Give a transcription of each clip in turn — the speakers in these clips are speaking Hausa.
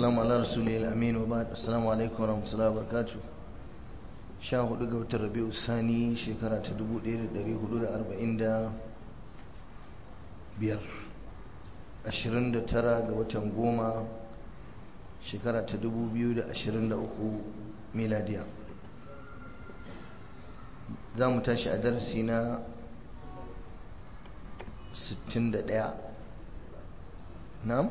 والسلام على رسول الأمين وبعد السلام عليكم ورحمة الله وبركاته sha hudu ga watan rabi'u sani shekara ta dubu ɗaya da ɗari hudu da arba'in da biyar ashirin da tara ga watan goma shekara ta dubu biyu da ashirin da uku miladiya za mu tashi a darasi na sittin da ɗaya na'am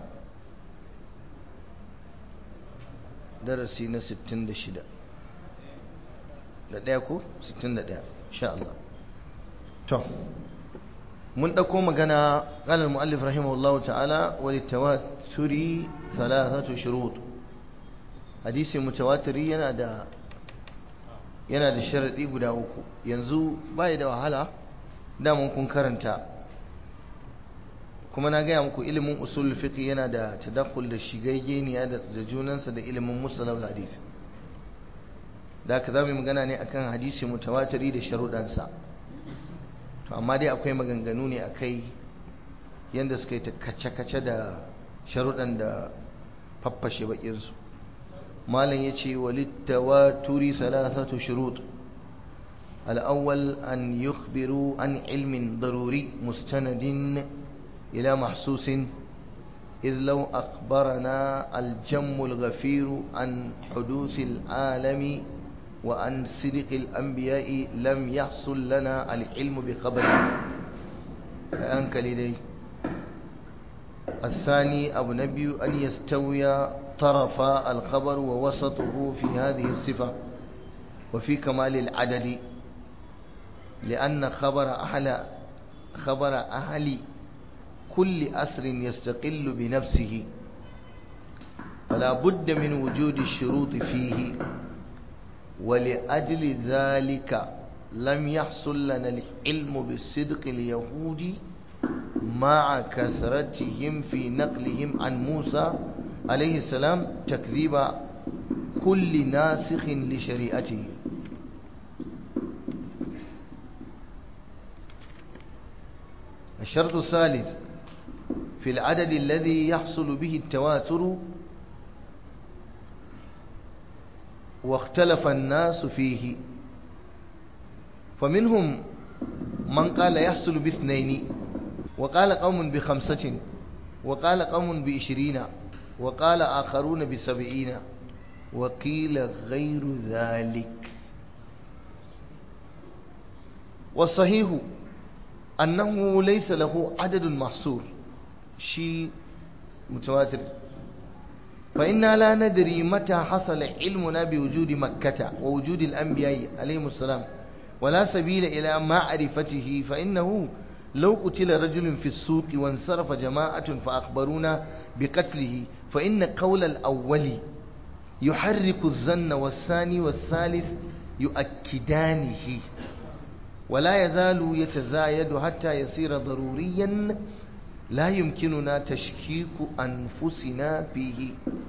darasi na sittin da shida da ɗaya ko 61 sha Allah to mun ɗauko magana ƙalar mu'allif rahimahullahu ta'ala wani tawaturi salasatu shurut hadisi mutawatiri yana da yana da sharaɗi guda uku yanzu bai da wahala damun kun karanta kuma na gaya muku ilimin usul fiqh yana da tadakkul da shigaggeniya da junansa da ilimin musallam hadisi da aka za mu yi magana ne akan hadisi mutawatiri da sharuɗansa to amma dai akwai maganganu ne akai yadda suka yi ta kace-kace da sharuɗan da faffashe bakinsu malam ya ce walittawaturi salasatu shurut al'awwal an yukhbiru an ilmin daruri mustanadin ila mahsusin إذ لو أخبرنا الجم الغفير عن حدوث العالم وعن صدق الأنبياء لم يحصل لنا العلم بخبره أنك لدي الثاني أبو نبي أن يستوي طرف الخبر ووسطه في هذه الصفة وفي كمال العدد لأن خبر أهل خبر أهل كل أسر يستقل بنفسه فلا بد من وجود الشروط فيه ولأجل ذلك لم يحصل لنا العلم بالصدق اليهود مع كثرتهم في نقلهم عن موسى عليه السلام تكذيب كل ناسخ لشريعته الشرط الثالث في العدد الذي يحصل به التواتر واختلف الناس فيه فمنهم من قال يحصل باثنين وقال قوم بخمسة وقال قوم بعشرين وقال آخرون بسبعين وقيل غير ذلك والصحيح أنه ليس له عدد محصور شيء متواتر فإنا لا ندري متى حصل علمنا بوجود مكة ووجود الأنبياء عليهم السلام ولا سبيل إلى معرفته فإنه لو قتل رجل في السوق وانصرف جماعة فأخبرونا بقتله فإن قول الأول يحرك الظن والثاني والثالث يؤكدانه ولا يزال يتزايد حتى يصير ضروريا لا يمكننا تشكيك أنفسنا فيه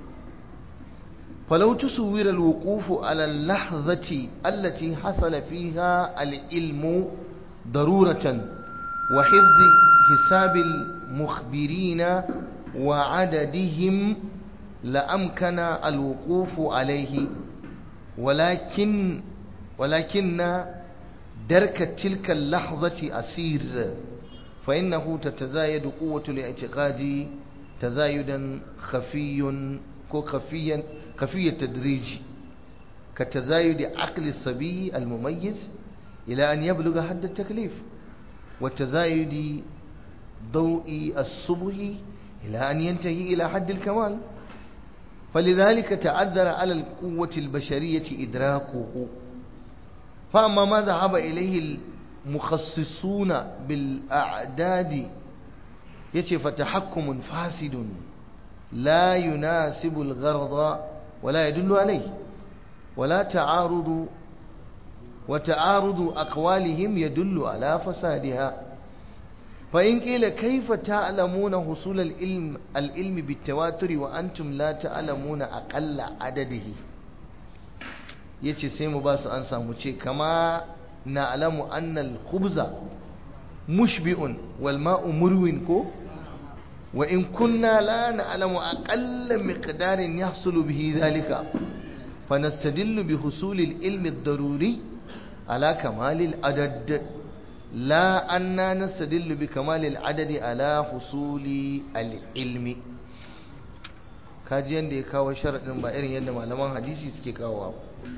فلو تصور الوقوف على اللحظة التي حصل فيها العلم ضرورة وحفظ حساب المخبرين وعددهم لأمكن الوقوف عليه ولكن ولكن درك تلك اللحظة أسير فإنه تتزايد قوة الاعتقاد تزايدا خفي خفيا خفي التدريج كتزايد عقل الصبي المميز إلى أن يبلغ حد التكليف وتزايد ضوء الصبح إلى أن ينتهي إلى حد الكمال فلذلك تعذر على القوة البشرية إدراكه فأما ما ذهب إليه مخصصون بالأعداد يتي فتحكم فاسد لا يناسب الغرض ولا يدل عليه ولا تعارض وتعارض أقوالهم يدل على فسادها فإن قيل كيف تعلمون حصول العلم العلم بالتواتر وأنتم لا تعلمون أقل عدده يتي سيمو باس أنسى مچي كما نعلم أن الخبز mushbi'un wal ma'u murwin ko wa in kunna la na'lamu aqalla miqdarin yahsulu bihi dhalika fanastadillu bi husuli al-ilmi ad-daruri ala kamali al-adad la anna nastadillu bi kamali al-adad ala husuli al-ilmi kaji yanda ya kawo sharadin ba irin yadda malaman hadisi suke kawowa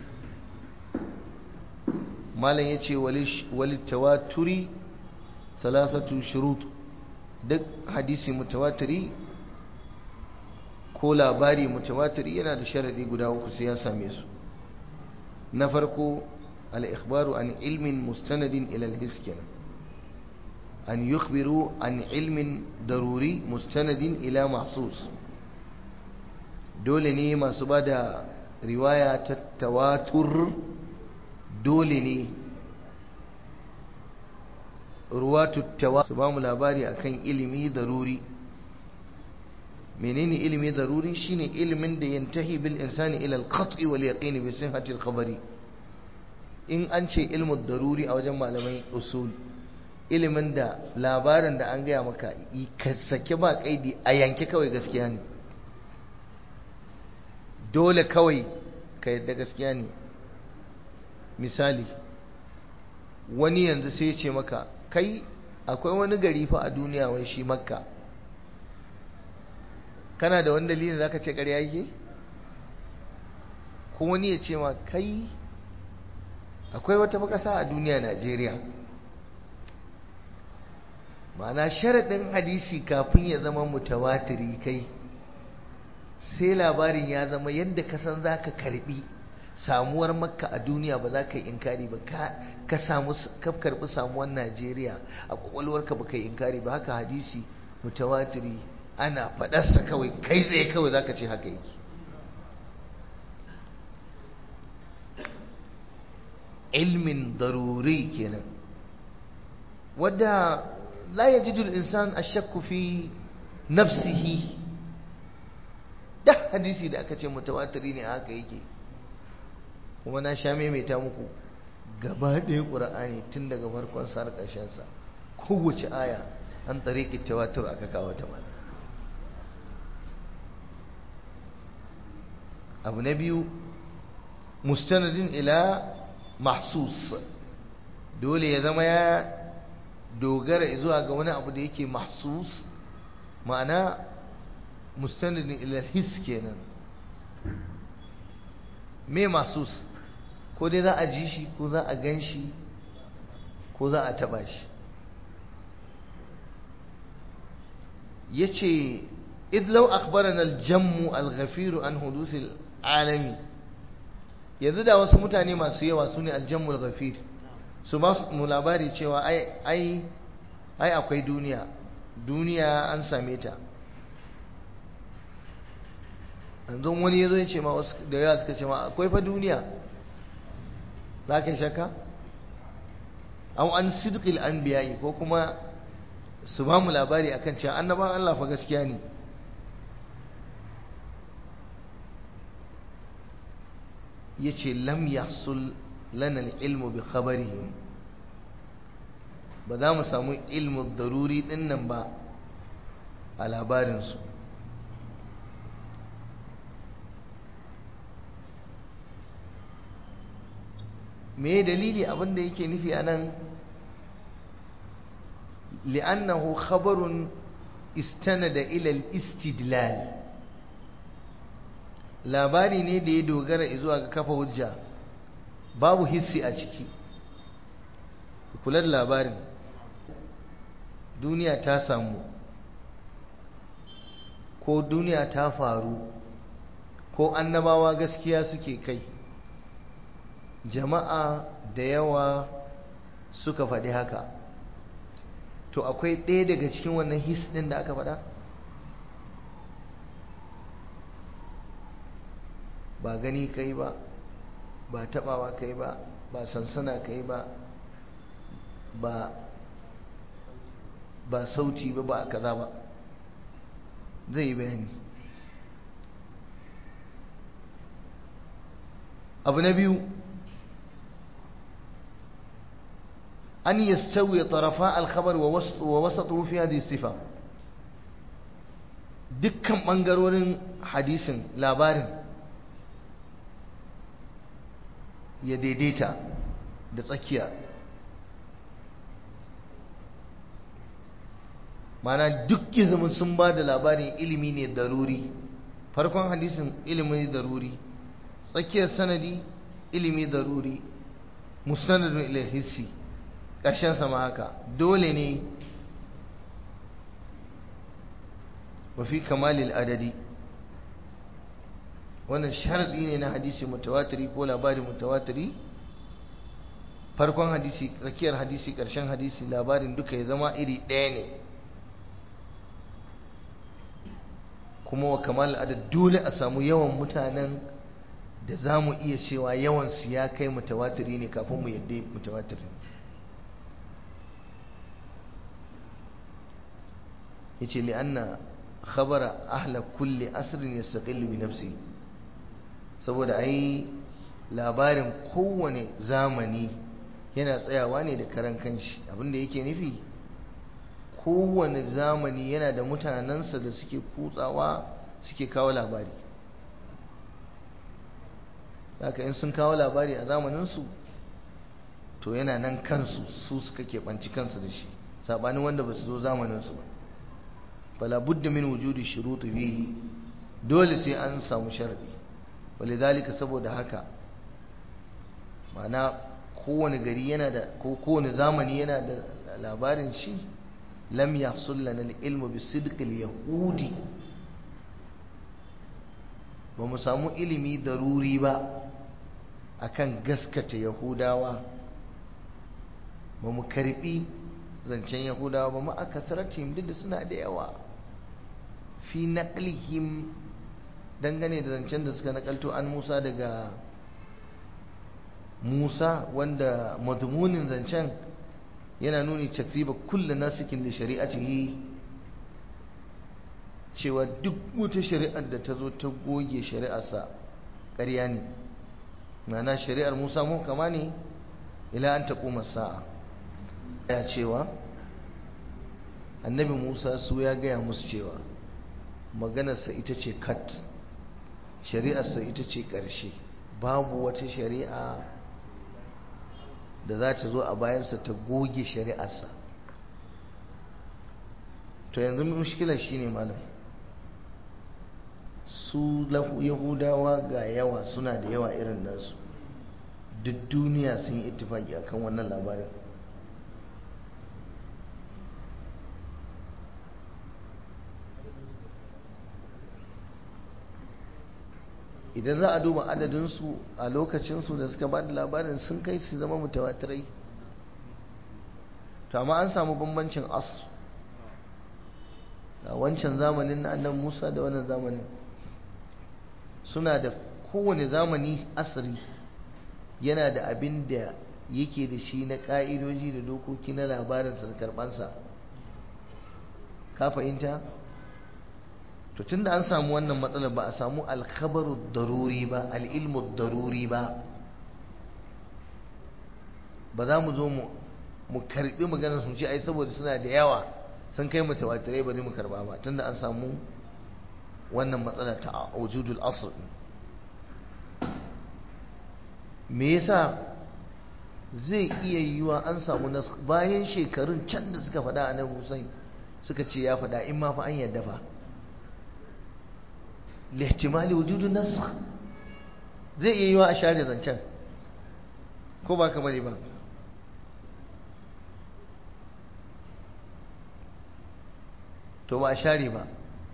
malam yace wal tawaturi salasatu shurut duk hadisi mutawatiri ko labari mutawatiri yana da sharadi guda uku sai ya same su na farko al-ikhbaru an ilmin mustanadin ila al-his kenan an yukhbiru an ilmin daruri mustanadin ila mahsus dole ne masu bada riwaya ta tawatur dole ne ruwatu tawa su ba mu labari akan ilimi daruri menene ilimi daruri shine ilimin da yantahi bil insani ila al qat'i wal yaqin bi sihhati al khabari in an ce ilmu daruri a wajen malamai usul ilimin da labarin da an gaya maka ka sake ba kaidi a yanke kawai gaskiya ne dole kawai ka yadda gaskiya ne misali wani yanzu sai ya ce maka kai akwai wani gari fa a duniya wai shi makka kana da wani dalilin zaka ce ƙarya yake ko wani ya ce ma kai akwai wata makasa a duniya Najeriya ma'ana sharaɗin hadisi kafin ya zama mutawatiri kai sai labarin ya zama yadda ka san za ka karbi samuwar makka a duniya ba za ka yi inkari ba ka samu ka karbi samuwar najeriya a kwakwalwarka ba ka yi inkari ba haka hadisi mutawatiri ana faɗarsa kawai kai tsaye kawai za ka ce haka yake ilmin daruri kenan wadda la yajidu al-insan ashakku fi nafsihi da hadisi da aka ce mutawatiri ne haka yake kuma na sha maimaita muku gaba ɗaya ƙura'ani tun daga farkon sa har ƙarshen sa kowace aya an tsareki tawatur aka kawo ta mana abu na biyu mustanadin ila mahsus dole ya zama ya dogara zuwa ga wani abu da yake mahsus ma'ana mustanadin ila his kenan me mahsus ko dai za a ji shi ko za a gan shi ko za a taba shi ya ce idlau akhbarana aljammu alghafiru an hudusil alami yanzu da wasu mutane masu yawa su ne aljammu alghafir su ba mu labari cewa ai ai ai akwai duniya duniya an same ta yanzu wani ya zo ya ce ma wasu da yawa suka ce ma akwai fa duniya za ka shaka an an sidqil anbiya'i ko kuma su ba mu labari akan cewa annaban Allah fa gaskiya ne yace lam yahsul lana ilmu bi khabarihim ba za mu samu ilmu daruri din nan ba a labarinsu me dalili abinda yake nufi a nan li'annahu khabarun istanada ila al-istidlal labari ne da ya dogara zuwa ga kafa hujja babu hissi a ciki kula da labarin duniya ta samu ko duniya ta faru ko annabawa gaskiya suke kai jama'a da yawa suka faɗi haka to akwai ɗaya daga cikin wannan his ɗin da aka faɗa ba gani kai ba ba taɓawa kai ba ba sansana kai ba ba ba sauti ba ba kaza ba zai yi bayani abu na biyu أن يستوي طرفاء الخبر ووسطه في هذه الصفة dukkan ɓangarorin hadisin labarin ya daidaita da tsakiya mana duk zaman sun ba da labarin ilimi ne daruri farkon hadisin ilimi daruri tsakiyar sanadi ilimi daruri mustanadun ilal hissi ƙarshen sama haka dole ne wafi kamalil adadi wannan sharaɗi ne na hadisi mutawatiri ko labari mutawatiri farkon hadisi tsakiyar hadisi ƙarshen hadisi labarin duka ya zama iri ɗaya ne kuma wa kamal adad dole a samu yawan mutanen da za mu iya cewa yawansu ya kai mutawatiri ne kafin mu yadda mutawatiri ne ya ce li'anna khabara ahla kulli asirin ya saƙillu bi nafsi saboda ai labarin kowane zamani yana tsayawa ne da karan kanshi abinda yake nufi kowane zamani yana da mutanensa da suke kutsawa suke kawo labari haka in sun kawo labari a zamaninsu to yana nan kansu su suka keɓanci kansu da shi saɓanin wanda ba su zo zamaninsu ba fala budda min wujudi shuruti fihi dole sai an samu sharadi walidhalika saboda haka ma'ana kowane gari yana da ko kowane zamani yana da labarin shi lam yahsul lana al-ilmu bi sidqil yahudi ba mu samu ilimi daruri ba akan gaskata yahudawa ba mu karbi zancen yahudawa ba ma aka duk da suna da yawa fi naqlihim dangane da zancen da suka nakalto an Musa daga Musa wanda madmunin zancen yana nuni takziba kullu nasikin da shari'atihi cewa duk wata shari'ar da ta zo ta goge shari'arsa ƙarya ne ma'ana shari'ar Musa mun kama ne ila an taquma sa'a ya cewa annabi Musa su ya gaya musu cewa maganarsa ita ce kat shari'arsa ita ce ƙarshe babu wata shari'a da za ta zo a bayansa ta goge shari'arsa to yanzu mushkilar shi ne malam su yahudawa ga yawa suna da yawa irin nasu duk duniya sun yi ittifaki akan wannan labarin idan za a duba adadinsu a lokacinsu da suka ba da labarin sun kai su zama mutawatirai to amma an samu bambancin asr a wancan zamanin na annan musa da wannan zamanin suna da kowane zamani asiri yana da abin da yake da shi na ƙa'idoji da dokoki na labarinsa da karɓansa ka fahimta? to tunda an samu wannan matsalar ba a samu alkhabaru daruri ba al'ilmu daruri ba ba za mu zo mu karbi maganar sun ce ai saboda suna da yawa sun kai mutawatirai ba zai mu karba ba tunda an samu wannan matsala ta wujudul asr me yasa zai iya yiwa an samu nas bayan shekarun can da suka faɗa a nan Hussein suka ce ya faɗa in ma fa an yadda fa lihtimali wujudun nasakh zai iya yiwa a share zancen ko ba kamar ba to ba a share ba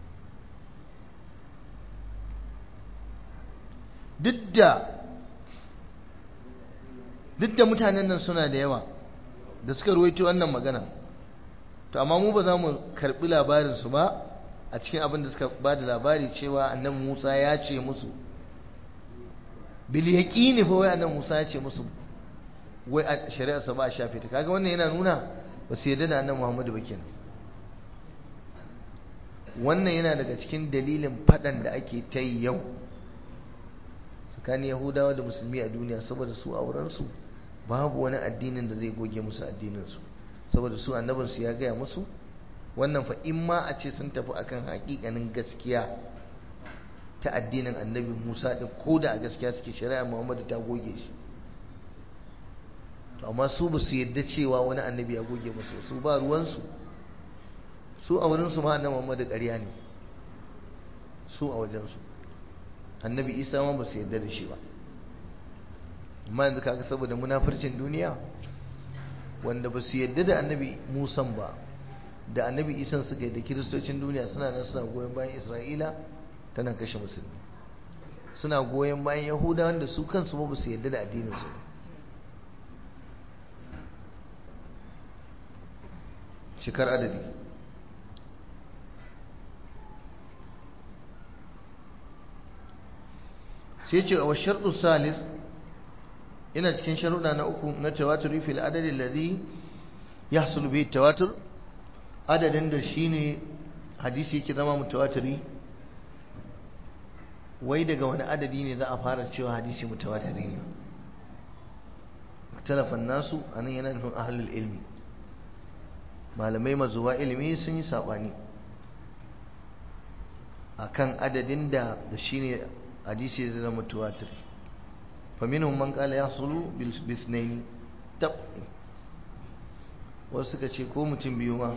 duk da duk da mutanen nan suna da yawa da suka ruwaito wannan magana to amma mu ba za mu karbi labarinsu ba a cikin abin da suka ba da labari cewa annabi Musa ya ce musu bil yaqini fa wai annabi Musa ya ce musu wai a shari'ar sa ba a shafe ta kaga wannan yana nuna ba su yarda da annabi Muhammadu ba kenan wannan yana daga cikin dalilin fadan da ake ta yi yau tsakanin Yahudawa da Musulmi a duniya saboda su auren su babu wani addinin da zai goge musu addinin su saboda su annabinsu ya gaya musu wannan fa in ma a ce sun tafi akan hakikanin gaskiya ta addinin annabi Musa din ko da a gaskiya suke shari'a Muhammadu ta goge shi to amma su ba su yadda cewa wani annabi ya goge musu su ba ruwansu su a wurinsu ma annabi Muhammadu ƙarya ne su a wajensu annabi Isa ma ba su yadda da shi ba amma yanzu kaga saboda munafircin duniya wanda ba su yadda da annabi Musan ba da annabi Isan suka yi da kiristocin duniya suna nan suna goyon bayan Isra'ila tana kashe musulmi suna goyon bayan Yahuda wanda su kansu ba su yadda da addinin su shikar adadi sai ce a wa sharɗu salis ina cikin sharuɗa na uku na tawaturi fil adadin ladhi yahsul bihi tawatur adadin da shine hadisi yake zama mutawatiri wai daga wani adadi ne za a fara cewa hadisi mutawatiri ne talafan nasu anan yana nufin ahlul ilmi malamai mazuwa ilimi sun yi sabani akan adadin da da shine hadisi zai zama mutawatiri فمنهم من قال يحصل باثنين تب wasu suka ce ko mutum biyu ma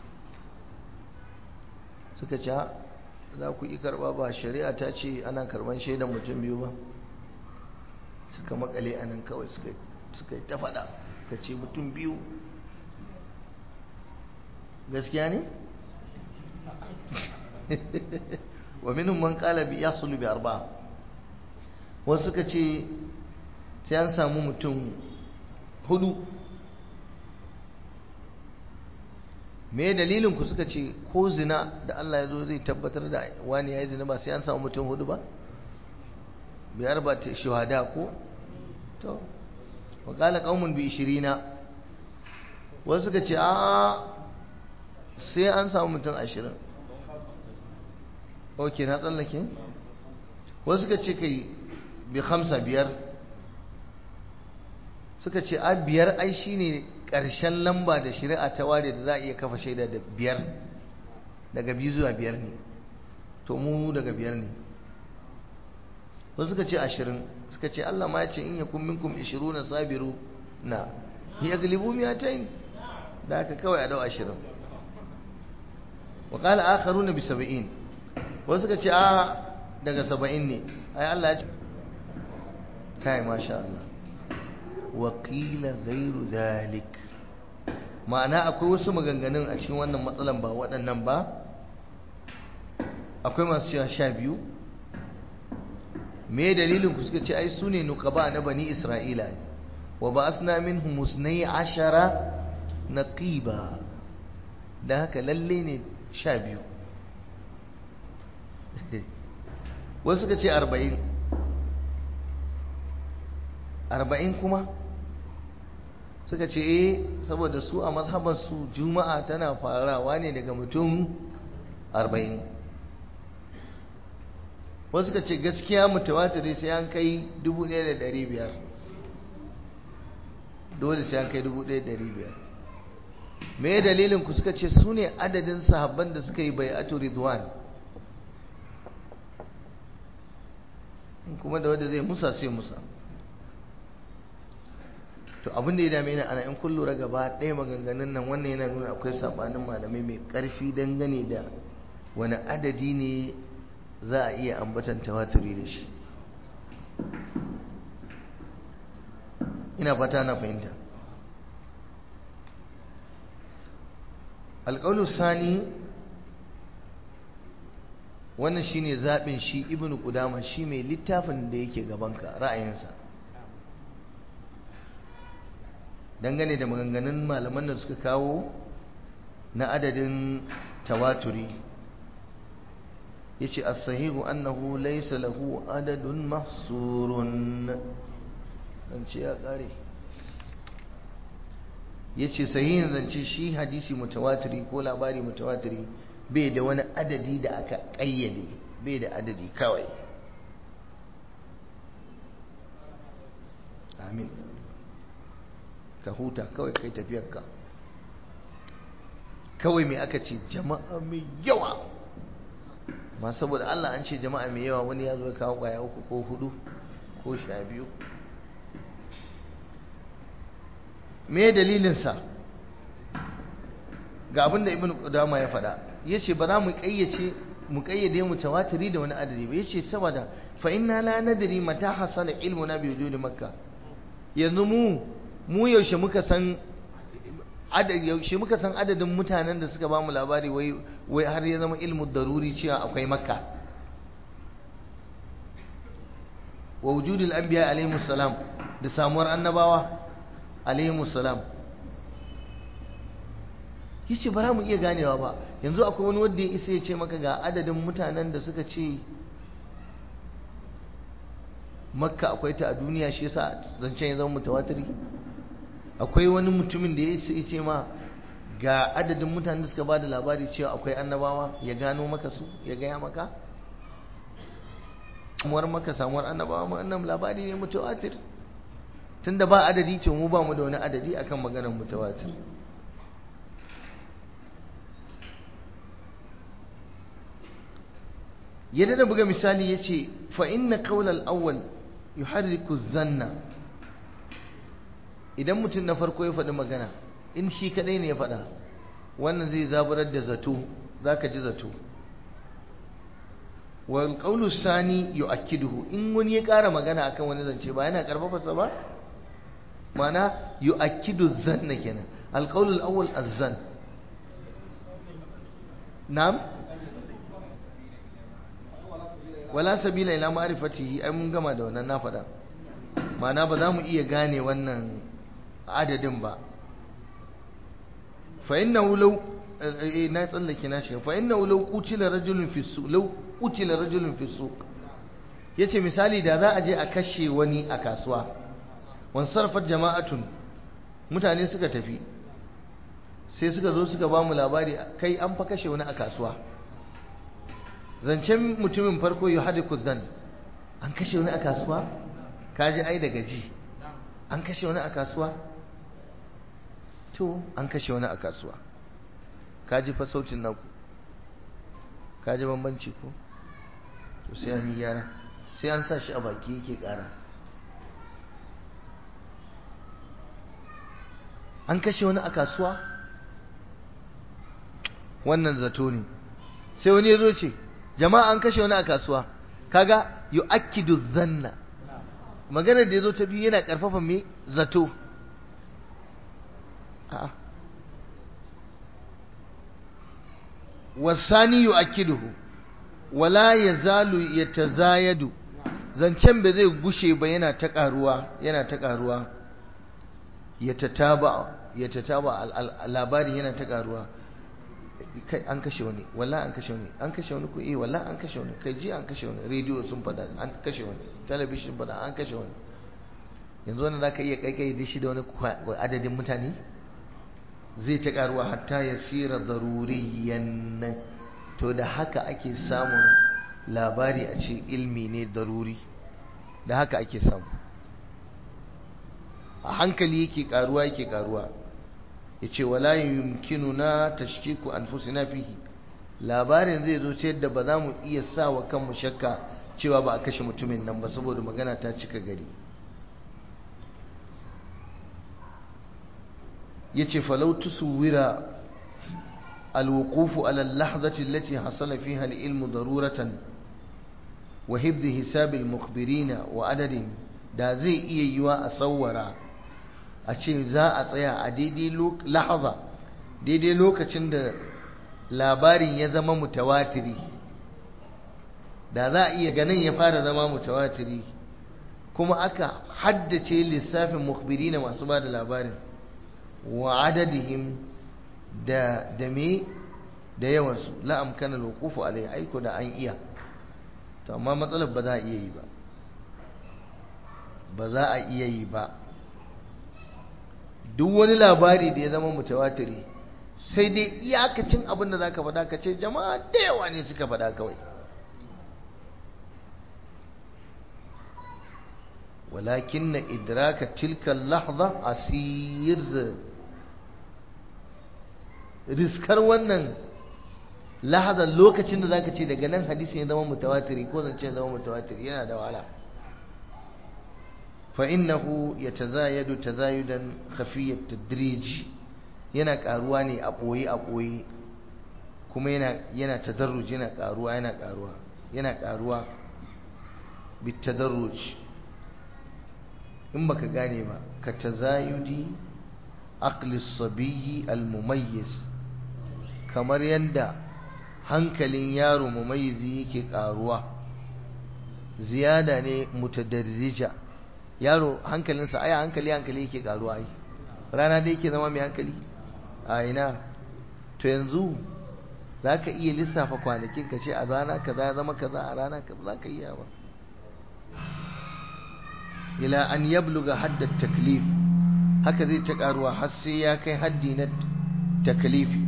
suka ce za ku yi karba ba shari'a ta ce ana karban shaidan mutum biyu ba suka makale a nan kawai suka yi ta faɗa ka ce mutum biyu gaskiya ne? wa minhum man qala bi yahsulu bi arba'a wasu suka ce sai an samu mutum hudu me dalilin ku suka ce ko zina da Allah ya zo zai tabbatar da wani ya yi zina ba sai an samu mutum hudu ba biyar ba ta shahada ko to wa qala qaumun bi 20 wasu suka ce a sai an samu mutum 20 ok na tsallake wasu suka ce kai bi hamsa biyar suka ce a biyar ai shine ƙarshen lamba da shari'a ta ware da za a iya kafa shaida da biyar daga biyu zuwa biyar ne to mu daga biyar ne wasu suka ce ashirin suka ce Allah ma ya ce in ya kun minkum ishiru na sabiru na ya galibu miyatain da aka kawai a dau ashirin wa qala akharuna bi sab'in wasu suka ce a daga saba'in ne ai Allah ya ce kai masha Allah wakila gairu zalik ma'ana akwai wasu maganganun a cikin wannan matsalan ba waɗannan ba akwai masu cewa sha biyu me dalilin ku suka ce ai su ne nukaba na bani isra'ila wa ba asna minhum musnai ashara naqiba da haka lalle ne sha biyu wasu suka ce arba'in arba'in kuma suka ce eh saboda su a mazhabansu juma'a tana farawa ne daga mutum arba'in wasu suka ce gaskiya mutawatiri sai an kai dubu ɗaya da ɗari biyar dole sai an kai dubu ɗaya da ɗari biyar me dalilin ku suka ce su ne adadin sahabban da suka yi bai'atu ridwan kuma da wanda zai musa sai musa to abin da ya dame ni ana in kun lura gaba ɗaya maganganun nan wannan yana nuna akwai sabanin malamai mai ƙarfi dangane da wani adadi ne za a iya ambatan tawaturi da shi ina fata na fahimta alƙaulu sani wannan shine zaɓin shi ibnu qudama shi mai littafin da yake gabanka ra'ayinsa dangane da maganganun malaman da suka kawo na adadin tawaturi yace as-sahihu annahu laysa lahu adadun mahsurun dan ce ya kare yace sahihin zance shi hadisi mutawatiri ko labari mutawatiri bai da wani adadi da aka kayyade bai da adadi kawai amin ka huta kawai kai tafiyarka kawai mai aka ce jama'a mai yawa ma saboda Allah an ce jama'a mai yawa wani ya zo ya kawo kwaya uku ko hudu ko sha biyu me dalilinsa ga abin da ibn Qudama ya faɗa yace ba za mu kayyace mu kayyade mu tawatiri da wani adadi ba yace saboda fa inna la nadri mata hasala ilmuna bi wujudi makka yanzu mu mu yaushe muka san yaushe muka san adadin mutanen da suka ba mu labari wai wai har ya zama ilmu daruri cewa akwai makka wa wujudul anbiya alaihi salam da samuwar annabawa alaihi salam yace ba za mu iya ganewa ba yanzu akwai wani wanda ya isa ya ce maka ga adadin mutanen da suka ce makka akwai ta a duniya shi yasa zancen ya zama mutawatiri akwai wani mutumin da ya isa ya ce ma ga adadin mutanen da suka ba da labari cewa akwai annabawa ya gano maka su ya gaya maka samuwar maka samuwar annabawa ma annan labari ne mutawatir tunda ba adadi ce mu ba mu da wani adadi akan maganar mutawatir yadda da buga misali ya ce fa inna qawlal awwal yuharriku zanna idan mutum na farko ya faɗi magana in shi kadai ne ya faɗa wannan zai zaburar da zato zaka ji zato wal qawlu sani yu'akkiduhu in wani ya ƙara magana akan wani zance ba yana karfafa sa ba ma'ana yu'akkidu zanna kenan al qawlu al awwal az-zan na'am wala sabila ila ma'rifatihi ai mun gama da wannan na faɗa ma'ana ba za mu iya gane wannan adadin ba fa innahu law na tsallake na shi fa innahu law qutila rajulun fi suq law qutila rajulun fi suq yace misali da za a je a kashe wani a kasuwa wan sarfat jama'atun mutane suka tafi sai suka zo suka ba mu labari kai an fa kashe wani a kasuwa zancen mutumin farko yi hadiku zan an kashe wani a kasuwa kaji ai daga ji an kashe wani a kasuwa to an kashe wani a kasuwa kaji fa sautin naku kaji bambanci ko to sai an yi yara sai an sa shi a baki yake kara an kashe wani a kasuwa wannan zato ne sai wani ya zo ce jama'a an kashe wani a kasuwa kaga yu'akkidu zanna magana da yazo ta biyu yana karfafa me zato a'a wasani yu'akkiduhu wala yazalu yatazayadu zancen ba zai gushe ba yana ta karuwa yana ta karuwa yatataba yatataba labari yana ta karuwa kai an kashe wani wallahi an kashe wani an kashe wani ko eh wallahi an kashe wani kai ji an kashe wani rediyo sun fada an kashe wani talabishin fada an kashe wani yanzu wannan zaka iya kai kai dishi da wani adadin mutane zai ta karuwa hatta yasira daruriyan to da haka ake samun labari a ce ilmi ne daruri da haka ake samu a hankali yake karuwa yake karuwa yace wala yumkinuna tashkiku anfusina fihi labarin zai zo ta yadda ba za mu iya sa wa kanmu shakka cewa ba a kashe mutumin nan ba saboda magana ta cika gari yace falau tuswira الوقوف على اللحظة التي حصل فيها العلم ضرورة وحفظ حساب المخبرين وعددهم da zai iya yiwa a tsawara a ce za a tsaya a daidai lahaza daidai lokacin da labarin ya zama mutawatiri da za a iya ganin ya fara zama mutawatiri kuma aka haddace lissafin mukhbiri na masu ba da labarin wa adadihim da da me da yawansu la'am kana lokufu alai aiko da an iya to amma matsalar ba za a iya yi ba ba za a iya yi ba duk wani labari da ya zama mutawatiri sai dai iyakacin abin da za ka faɗa ka ce jama'a da yawa ne suka faɗa kawai walakin na idraka tilka lahza asir riskar wannan lahazar lokacin da zaka ce daga nan hadisi ya zama mutawatiri ko zance ya zama mutawatiri yana da wahala fa innahu yatazayadu tazayudan khafiyat tadrij yana karuwa ne a boye a boye kuma yana yana tadarruj yana karuwa yana karuwa yana karuwa bit tadarruj in baka gane ba ka tazayudi aqli as-sabiy al-mumayyiz kamar yanda hankalin yaro mumayyizi yake karuwa ziyada ne mutadarrija yaro hankalinsa aya hankali hankali yake karuwa ai rana da yake zama mai hankali a ina to yanzu zaka iya lissafa kwanakin ka ce a rana kaza ya zama kaza a rana kaza zaka iya ba ila an yabluga hadda taklif haka zai ta karuwa har sai ya kai haddi na taklifi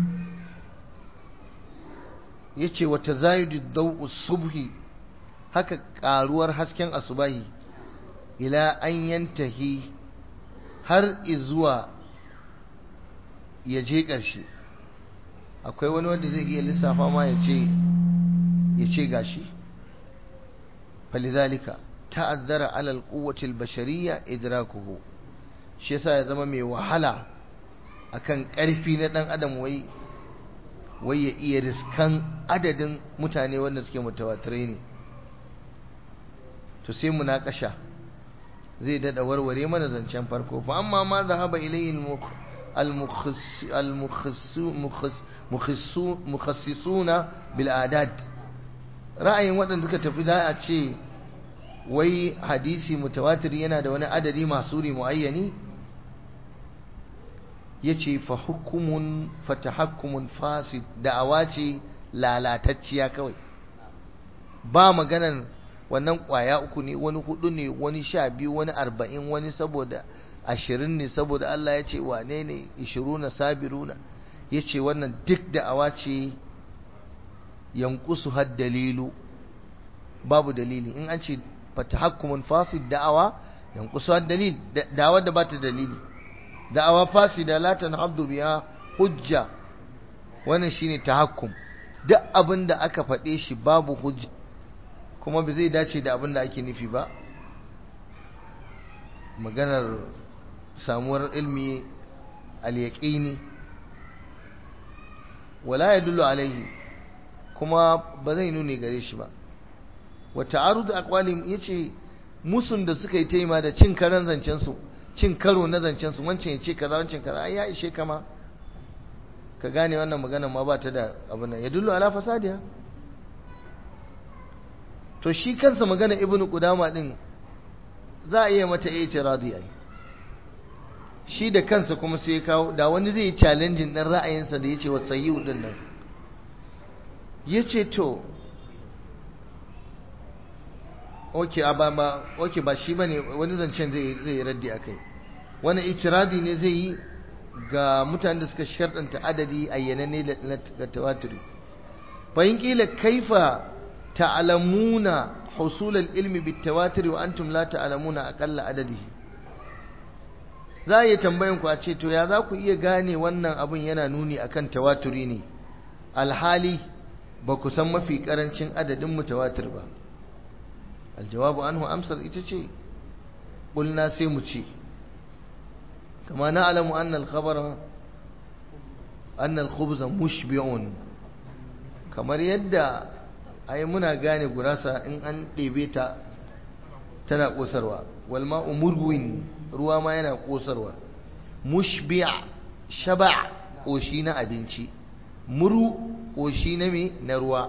yace wa tazayudu daw'u subhi haka karuwar hasken asubahi ila an yantahi har izuwa ya je ƙarshe akwai wani wanda zai iya lissafa ma ya ce ya ce gashi falidhalika ta'azzara ala alquwwati albashariyya idrakuhu shi yasa ya zama mai wahala akan ƙarfi na dan adam wai wai ya iya riskan adadin mutane wanda suke mutawatirai ne to sai munakasha zai dada warware mana zancen farko fa amma ma zahaba ilayhi al-mukhassisuna bil adad ra'ayin waɗanda suka tafi da a ce wai hadisi mutawatir yana da wani adadi masuri muayyani yace fa hukumun fa tahakkumun fasid da'awa ce lalatacciya kawai ba maganan wannan kwaya uku ne wani hudu ne wani sha biyu wani arba'in wani saboda ashirin ne saboda Allah ya ce wane ne ishiruna sabiruna ya ce wannan duk da'awa ce yankusu har dalilu babu dalili in an ce fatahakkumun fasid da'awa yankusu har dalil da'awa da ba ta dalili da'awa fasida la tanhaddu biha hujja wannan shine tahakkum duk abin da aka faɗe shi babu hujja kuma ba zai dace da abin da ake nufi ba maganar samuwar ilmi al-yaqini wala yadullu alaihi kuma ba zai nuni gare shi ba wa ta'arud aqwalim yace musun da suka yi taima da cin karan zancen su cin karo na zancen su wancan yace kaza wancan kaza ai ya ishe kama ka gane wannan magana ma ba ta da abin nan yadullu ala fasadiya to shi kansa magana ibnu qudama din za a iya mata i'tiradi ai shi da kansa kuma sai ya kawo da wani zai yi challenging din ra'ayinsa da yace wa sayyi'u din nan yace to okay ba ba okay ba shi bane wani zancen zai zai raddi akai wani i'tiradi ne zai yi ga mutanen da suka sharɗanta adadi ayyananne da tawatiri fa in kila kaifa ta'lamuna husul al-ilmi bit-tawatir wa antum la ta'lamuna aqalla adadihi za a yi tambayan ku a ce to ya za ku iya gane wannan abun yana nuni akan tawaturi ne alhali ba ku san mafi karancin adadin mutawatir ba aljawabu anhu amsar ita ce qulna sai mu ce kama na'lamu anna al-khabara anna al-khubza mushbi'un kamar yadda ai muna gane gurasa in an ɗebe ta tana ƙosarwa walma umurwin ruwa ma yana ƙosarwa mushbi'a shaba ƙoshi na abinci muru ƙoshi na me na ruwa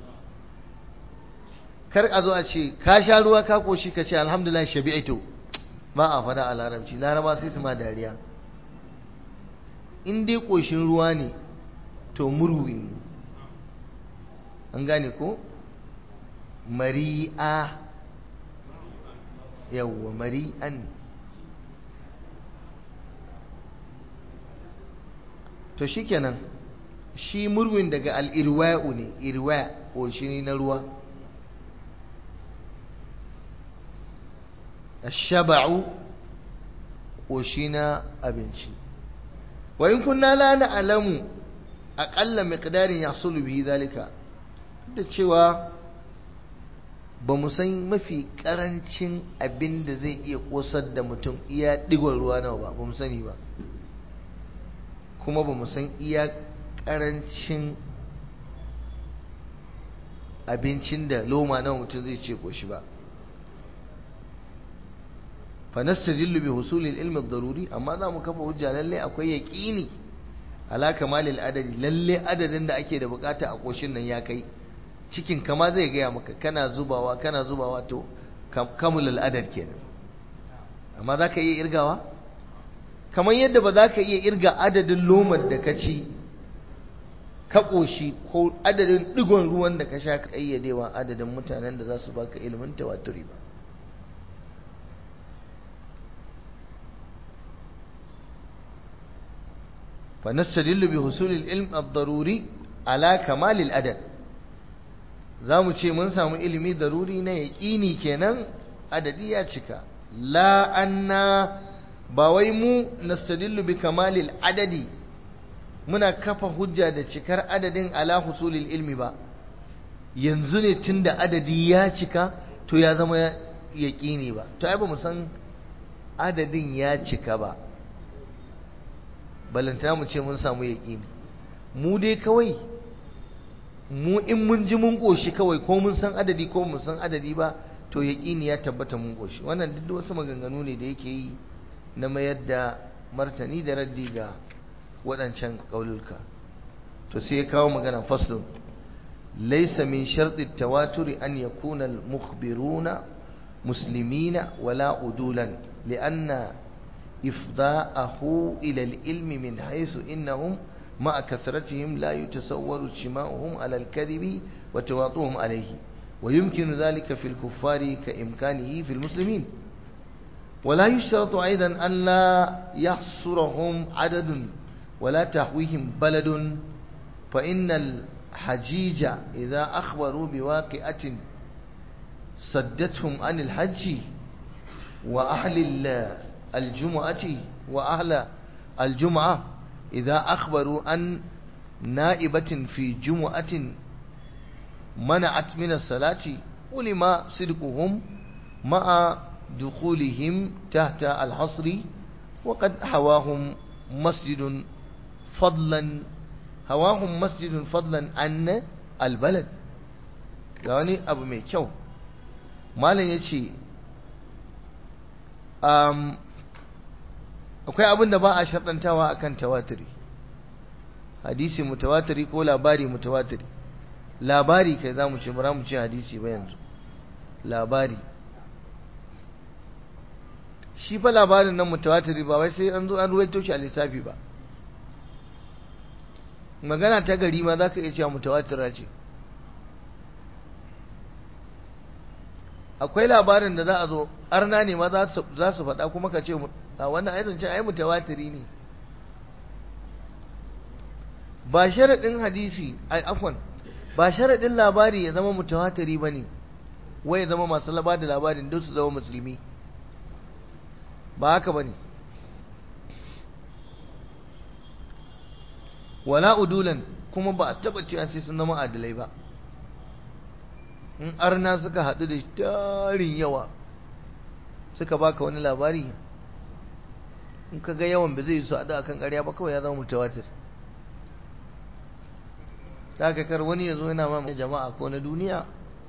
kar a zo a ce ka sha ruwa ka ƙoshi ka ce alhamdulillah shabi'atu ba a fada a larabci laraba sai su ma dariya in dai ƙoshin ruwa ne to murwin an gane ko mari'a yawwa mari'an to shikenan shi murwin daga al'irwa'u ne irwa ƙoshi na ruwa shaba'u ƙoshi na abinci wa in kunna la na'lamu aƙalla miqdarin yahsulu bihi zalika da cewa ba mu san mafi ƙarancin abin da zai iya ƙosar da mutum iya ɗigon ruwa nawa ba ba mu sani ba kuma ba mu san iya ƙarancin abincin da loma nawa mutum zai ce ƙoshi ba fanastadillu bi husulil ilmi daruri amma za mu kafa hujja lalle akwai yaqini ala kamalil adadi lalle adadin da ake da bukata a koshin nan ya kai cikin kama zai gaya maka kana zubawa kana zubawa to kamulul adad kenan amma za ka iya irgawa kamar yadda ba za ka iya irga adadin lomar da ka ci ka ƙoshi ko adadin ɗigon ruwan da ka sha ka ƙayyadewa adadin mutanen da za su baka ilimin tawaturi ba فنستدل بحصول العلم الضروري على كمال الأدب zamu ce mun samu ilimi daruri na yaƙini kenan adadi ya cika la anna ba wai mu nastadillu bi kamalil adadi muna kafa hujja da cikar adadin ala husulil ilmi ba yanzu ne tunda adadi ya cika to ya zama yaƙini ba to ai ba mu san adadin ya cika ba balantana mu ce mun samu yaƙini mu dai kawai mu in mun ji mun ƙoshi kawai ko mun san adadi ko mun san adadi ba to yaƙini ya tabbata mun ƙoshi wannan duk wasu maganganu ne da yake yi na mayar da martani da raddi ga waɗancan ƙaululka to sai ya kawo magana faslun laysa min sharti tawaturi an yakuna al-mukhbiruna muslimina wala udulan li'anna إفضاءه إلى العلم من حيث إنهم مع كثرتهم لا يتصور اجتماعهم على الكذب وتواطؤهم عليه ويمكن ذلك في الكفار كإمكانه في المسلمين ولا يشترط أيضا أن لا يحصرهم عدد ولا تحويهم بلد فإن الحجيج إذا أخبروا بواقعة صدتهم عن الحج وأهل الجمعة وأهل الجمعة إذا أخبروا عن نائبة في جمعة منعت من الصلاة ولما صدقهم مع دخولهم تحت الحصر وقد حواهم مسجد فضلا هواهم مسجد فضلا عن البلد يعني أبو ميكو مالا يتشي um, akwai abin da ba a sharɗantawa akan tawatiri hadisi mutawatiri ko labari mutawatiri labari kai za mu ce bara mu ce hadisi ba yanzu labari shi fa labarin nan mutawatiri ba wai sai an zo an ruwaito shi a lissafi ba magana ta gari ma za ka iya cewa mutawatira ce akwai labarin da za a zo arna ne ma za su faɗa kuma ka ce a wannan aizance ai mutawatiri ne ba sharaɗin hadisi ai afwan ba sharaɗin labari ya zama mutawatiri ba ne wai ya zama masu laba da labarin don su zama musulmi ba haka ba ne wala udulan kuma ba a taɓa cewa sai sun zama adalai ba in arna suka haɗu da tarin yawa suka baka wani labari in ka ga yawan ba zai su haɗu akan ƙarya ba kawai ya zama mutawatir da aka kar wani ya zo yana ma jama'a ko na duniya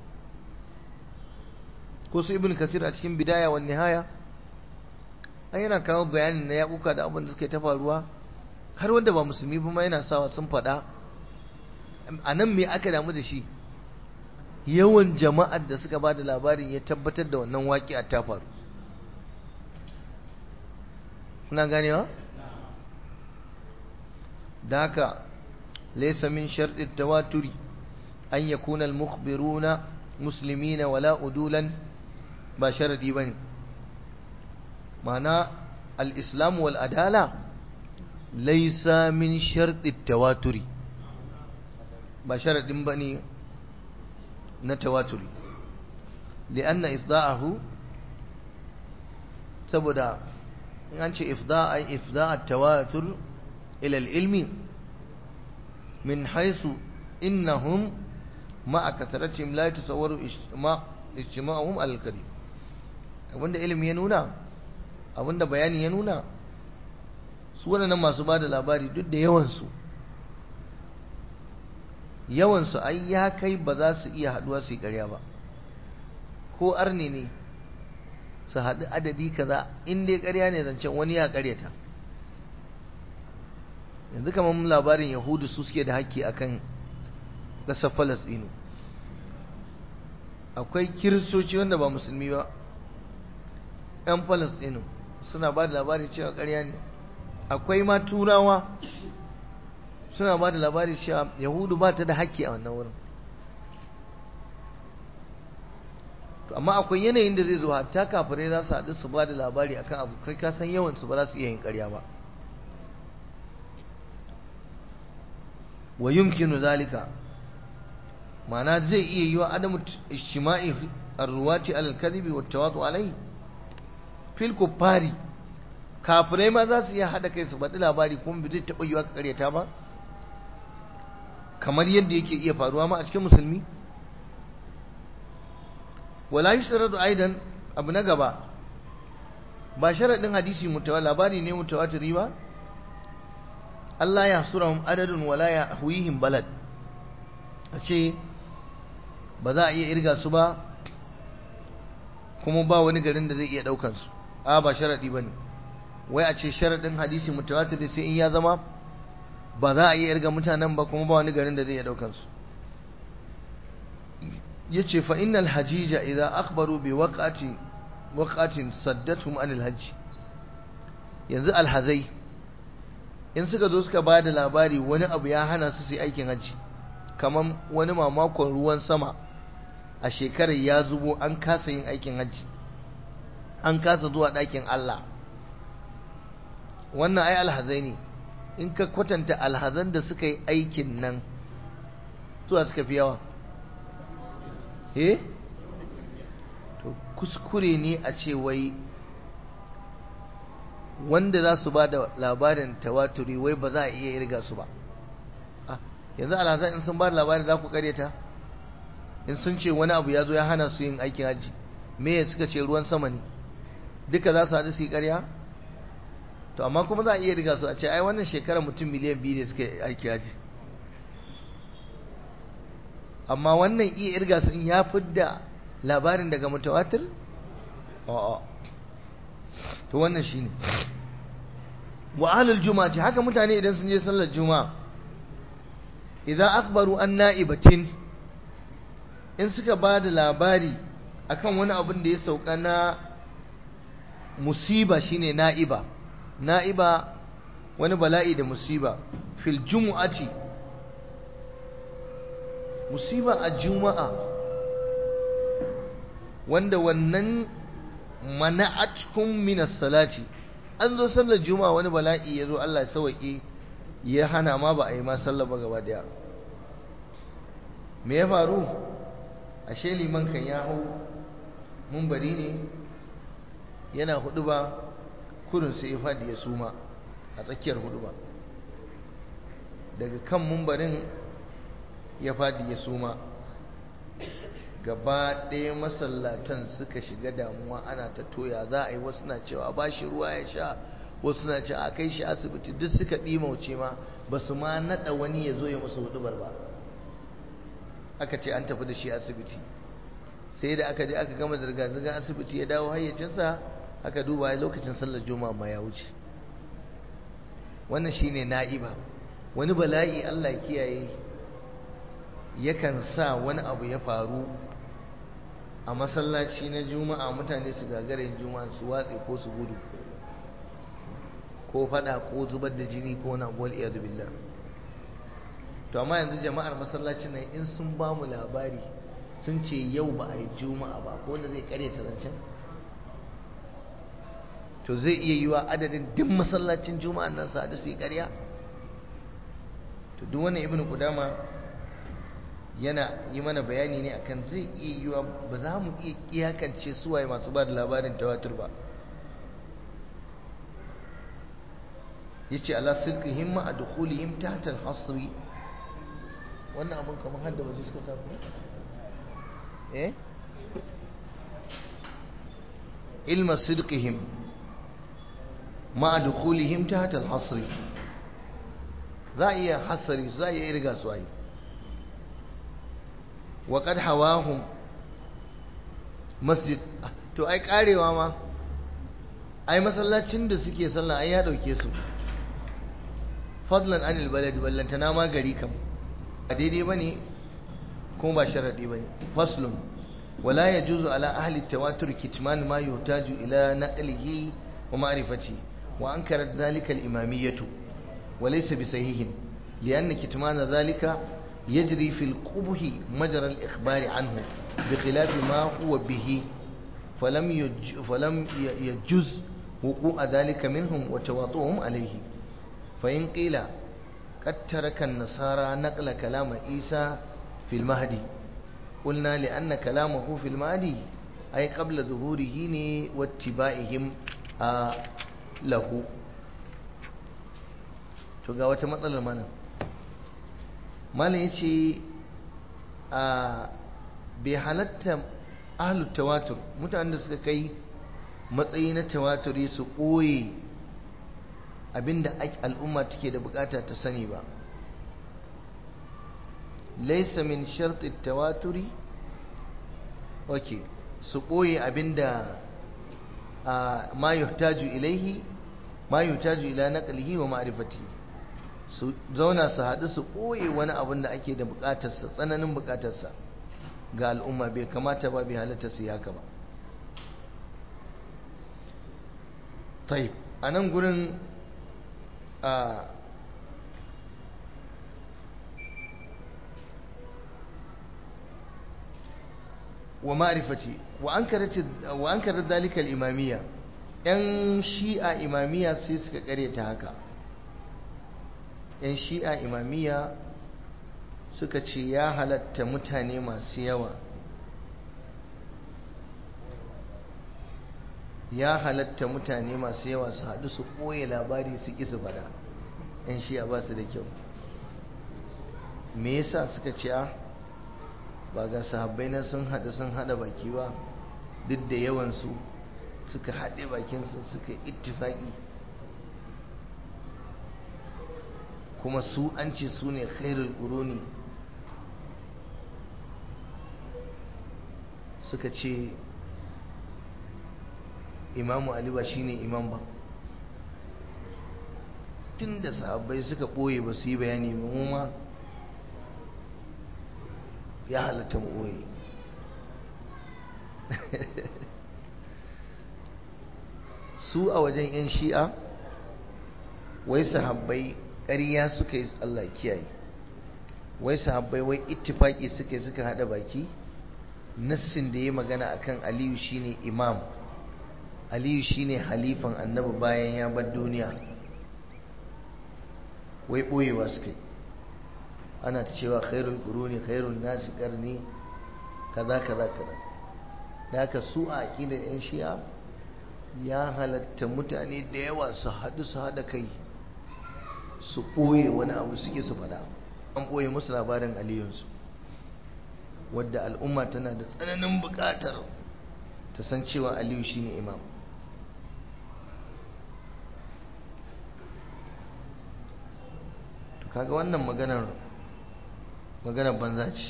ko su ibn kasir a cikin bidaya wa nihaya an yana kawo bayanin na yaƙuka da abin da suke ta faruwa har wanda ba musulmi ba ma yana sawa sun faɗa a nan me aka damu da shi yawan jama'ar da suka ba da labarin ya tabbatar da wannan waƙi a ta faru kuna ganewa? da haka laisa min sharɗin tawaturi an ya kunal mukhbiruna muslimina wala udulan ba sharaɗi ba ne mana al'islamu wal'adala laisa min sharɗin tawaturi ba sharaɗin ba ne na tawaturi li'anna ifda'ahu saboda in an ce ifda'a ifda'a tawatur ila ilmi min haisu innahum ma'a kasaratim la yatasawwaru ijtima'uhum al-karim abinda ilimi ya nuna abinda bayani ya nuna su waɗannan masu ba da labari duk da yawansu yawansu ai ya kai ba za su iya haɗuwa su yi ƙarya ba ko arne ne su haɗu adadi kaza in dai ƙarya ne zancen wani ya ƙaryata yanzu kamar labarin yahudu su suke da haƙƙi akan ƙasar falasɗinu akwai kiristoci wanda ba musulmi ba 'yan falasɗinu suna ba da labari cewa ƙarya ne akwai ma turawa suna ba da labari cewa yahudu ba ta da haƙƙi a wannan wurin to amma akwai yanayin da zai zo hatta kafirai za su haɗu su ba da labari akan abu kai ka san yawan su ba za su iya yin ƙarya ba wa yumkinu zalika ma'ana zai iya yi wa adamu ishtima'i arruwati alal kadhibi wa tawadu alai fil kuffari kafirai ma za su iya haɗa kai su faɗi labari kuma bai zai taɓa yiwa ka ƙaryata ba kamar yadda yake iya faruwa ma a cikin musulmi wala yushradu aidan abu na gaba ba sharadin hadisi mutawa labari ne mutawatiri ba Allah ya surahum adadun wala ya huwihim balad a ce ba za a iya irga su ba kuma ba wani garin da zai iya daukan su a ba sharadi bane wai a ce sharadin hadisi mutawatir sai in ya zama ba za a iya irga mutanen ba kuma ba wani garin da zai iya daukan su yace fa innal hajija idza akhbaru bi waqati waqatin saddatuhum anil hajj yanzu alhazai in suka zo suka bada labari wani abu ya hana su su aikin hajji kaman wani mamakon ruwan sama a shekarar ya zubo an kasa yin aikin hajji an kasa zuwa ɗakin Allah wannan ai alhazai ne in ka kwatanta alhazan da suka yi aikin nan zuwa suka fi yawa eh to kuskure ne a ce wai wanda za su ba da labarin tawaturi wai ba za a iya irga su ba yanzu alhazan in sun ba da labarin za ku karyata in sun ce wani abu ya zo ya hana su yin aikin hajji me suka ce ruwan sama ne duka za su haɗu su yi karya to amma kuma za a iya riga su a ce ai wannan shekarar mutum miliyan biyu ne suka yi aikin hajji amma wannan iya irga sun ya fidda labarin daga mutawatir a'a to wannan shine wa ahlul juma'a haka mutane idan sun je sallar juma'a idan akbaru an na'ibatin in suka ba da labari akan wani abin da ya sauka na musiba shine na'iba na'iba wani bala'i da musiba fil jumu'ati musiba a juma'a wanda wannan mana'atkum minas salati an zo sallar juma'a wani bala'i ya zo Allah ya sauke ya hana ma ba a yi ma sallar ba gaba daya me ya faru ashe liman kan ya hau mumbari ne yana hudu ba kurin sai ya fadi ya suma a tsakiyar hudu ba daga kan mumbarin ya fadi ya suma gaba ɗaya masallatan suka shiga damuwa ana ta toya za a yi wasu na cewa ba shi ruwa ya sha wasu na cewa a kai shi asibiti duk suka ɗimauce ma ba su ma naɗa wani ya zo ya musu hudubar ba aka ce an tafi da shi asibiti sai da aka je aka gama zirga-zirgar asibiti ya dawo hayyacinsa aka duba lokacin sallar juma'a ma ya wuce wannan shine na'iba wani bala'i Allah kiyaye yakan sa wani abu ya faru a masallaci na juma'a mutane su gagarin juma'a su watse ko su gudu ko fada ko zubar da jini ko na wal iyadu billah to amma yanzu jama'ar masallacin nan in sun ba mu labari sun ce yau ba a yi juma'a ba ko wanda zai kare ta zancen to zai iya yiwa adadin duk masallacin juma'an nan sa da su yi karya to duk wannan ibnu qudama yana yi mana bayani ne akan zai iya yiwa ba za mu iya iyakance suwaye masu ba da labarin tawatur ba yace ala sirqihim ma adkhulihim tahta al-hasri wannan abun kamar hadda waje suka samu eh ilma sidqihim ma dukhulihim tahta al-hasr za iya hasari za iya irga su ai wa qad hawahum masjid to ai karewa ma ai masallacin da suke sallah ai ya dauke su fadlan anil baladi ballantana ma gari kam a daidai bane kuma ba sharadi bane faslun wala yajuzu ala ahli tawatur kitman ma yuhtaju ila naqlihi wa ma'rifati wa ankarat dhalika al-imamiyyah wa laysa bisahihin lianna kitman dhalika يجري في القبه مجرى الإخبار عنه بخلاف ما هو به فلم يج فلم يجوز وقوع ذلك منهم وتواطؤهم عليه فإن قيل قد ترك النصارى نقل كلام عيسى في المهدي قلنا لأن كلامه في المهدي أي قبل ظهوره واتباعهم آه له تقوى وتمثل المعنى malam ya ce a bai halatta ahalut tawatur mutanen da suka kai matsayi na tawaturi su ɓoye abinda al'umma take da bukata ta sani ba laisa min sharti tawaturi ok su ɓoye abinda ma yuhtaju ilaihi ma yuhtaju ila naqlihi wa ma'rifatihi su zauna su haɗu su ɓoye wani abin da ake da buƙatarsa tsananin buƙatarsa ga al'umma bai kamata ba bai halatta su haka ba taib a nan gurin a wa ma'rifati wa an karar dalikal imamiyya 'yan shi'a imamiyya sai suka ta haka 'yan shi'a imamiyya suka ce ya halatta mutane masu yawa ya halatta mutane masu yawa su haɗu su ɓoye labari su ƙi su faɗa 'yan shi'a ba su da kyau me yasa suka ce a ba ga sahabbai na sun haɗu sun haɗa baki ba duk da yawansu suka haɗe bakinsu suka ittifaƙi kuma su an ce su ne khairul ƙuruni suka ce imamu ali ba shine imam ba tun da sahabbai suka ɓoye ba su yi bayani ba mu ma ya halatta mu ɓoye su a wajen 'yan shi'a wai sahabbai ƙarya suka yi Allah kiyaye wai sahabbai wai ittifaki suka yi suka hada baki nassin da ya magana akan Aliyu shine imam Aliyu shine halifan annabi bayan ya bar duniya wai boyewa suka yi ana ta cewa khairul quruni khairun nasi qarni kaza kaza kaza da haka su a aqidar yan shi'a ya halatta mutane da yawa su haɗu su haɗa kai su ɓoye wani abu suke su faɗa an ɓoye musu labarin aliyunsu wadda al'umma tana da tsananin buƙatar ta san cewa aliyu shine imam to kaga wannan maganar maganar banza ce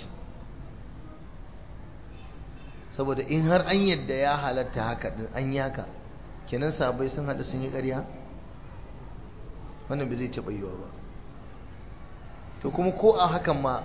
saboda in har an yadda ya halatta haka din an yi haka kenan sabai sun haɗu sun yi ƙarya wannan bai zai taɓa yiwa ba to kuma ko a hakan ma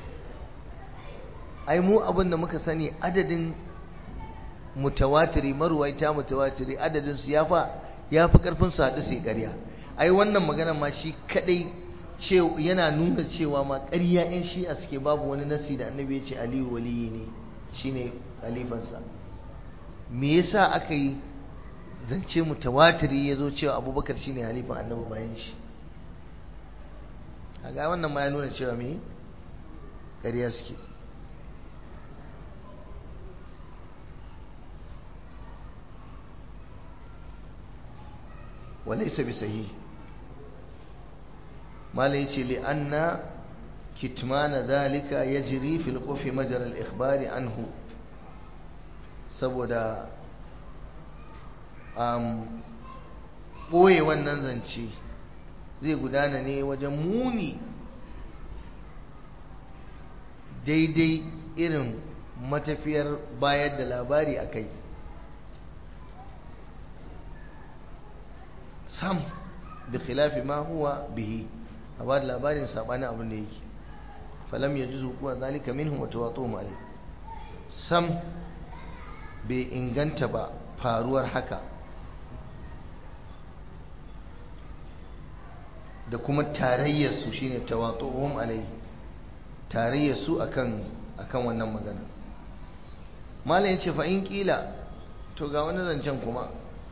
ai mu abin da muka sani adadin mutawatiri maruwaita mutawatiri adadin su yafa yafi karfin su haɗu sai ƙarya ai wannan magana ma shi kadai ce yana nuna cewa ma ƙarya yan shi'a suke babu wani nasi da annabi ya ce aliyu waliyi ne shine khalifansa me yasa aka yi zance mutawatiri ya zo cewa abubakar shine halifan annabi bayan shi a ga wannan ma ya nuna cewa me ƙarya suke وليس بصحيح ما ليس لأن kitmana dhalika yajri fil qufi majra al ikhbari anhu saboda um, ɓoye wannan zance zai gudana ne wajen muni daidai irin matafiyar bayar da labari a kai sam bi khilafi ma huwa bihi a ba da labarin sabanin abin da yake falam ya ji zukuwa zalika minhum wa tawatuhum alayh sam bai inganta ba faruwar haka da kuma tarayyarsu shine tawatuhum alayhi tarayyarsu akan akan wannan magana malam yace fa in kila to ga wani zancen kuma